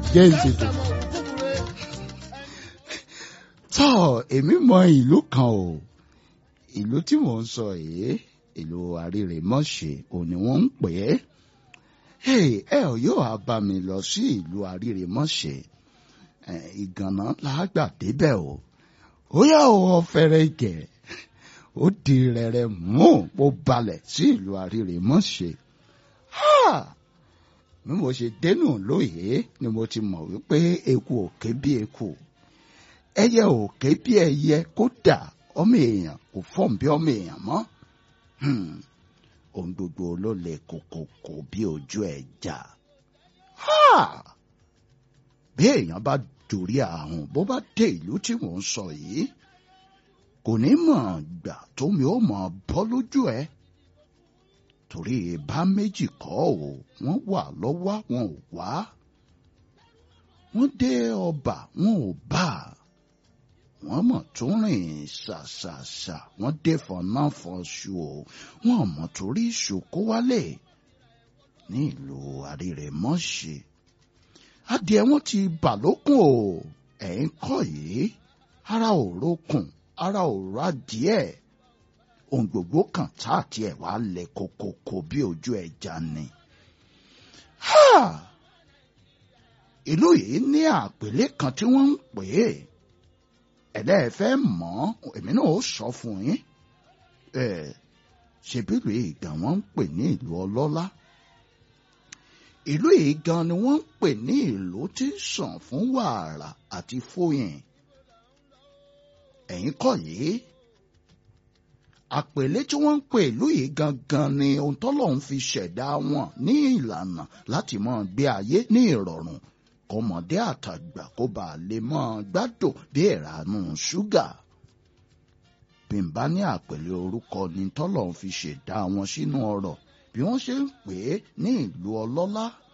jẹ́ ìṣètò. tọ́ èmi mọ ìlú kan o ìlú tí mò ń sọ yìí ìlú àrírèmọ́ṣẹ́ òun ni wọ́n ń pè é ẹ ò yóò wá bá mi lọ sí ìlú àrírèmọ́ṣẹ́ ìgànnà làágbà débẹ̀ o ó yà wọ fẹ́rẹ́ gẹ̀ ó di rẹ̀rẹ̀ mú ó balẹ̀ sí ìlú àrírèmọ́ṣẹ́ bí mo ṣe dénú lóye ni mo ti mọ̀ wípé eku òkè bí eku ẹyẹ òkè bí ẹyẹ kódà ọmọ èèyàn kò fọ́n bí ọmọ èèyàn mọ́ ohun gbogbo ló lè kòkòkò bí ojú ẹja bí èèyàn bá dorí àrùn bó bá dé ìlú tí mò ń sọ yìí kò ní mọ̀ gbà tómi ó mọ̀ bọ́ lójú ẹ̀ torí ìbá méjì kọ́ ò wọ́n wà lọ́wọ́ wọn ò wá wọ́n dé ọba wọn ò bá wọ́n mọ̀ tó rìn ṣàṣàṣà wọ́n dé fọnáfọṣù o wọ́n mọ̀ torí ìṣòkó wálé ní ìlú àrírèmọ́ṣe adìẹ wọn ti bà lókun o ẹ̀yìn kọ́ yìí ara ò rókun ara ò rà díẹ̀ ohun gbogbo kan tá àti ẹ̀ wá lẹ̀ kókókó bí ojú ẹja ni. ìlú yìí ní àpèlé kan tí wọ́n ń pè é ẹ̀lẹ́ẹ̀fẹ́ mọ̀ èmi náà ó sọ fún yín ṣebí ìlú yìí gan wọ́n ń pè ní ìlú ọlọ́lá ìlú yìí gan ni wọ́n ń pè ní ìlú tí ń sàn fún wàrà àti fóyìn ẹ̀yin kọ́ yìí àpèlé tí wọ́n ń pè ìlú yìí gangan ni ohun tọ́lọ́run fi ṣẹ̀dá wọn ní ìlànà láti máa gbé ayé ní ìrọ̀rùn kọmọdé àtàgbà kó bá a lè máa gbádùn bí ìranú ṣúgà bí n bá ní àpèlé orúkọ ni tọ́lọ́run fi ṣẹ̀dá wọn sínú ọrọ̀ bí wọ́n ṣe ń pè é ní ìlú ọlọ́lá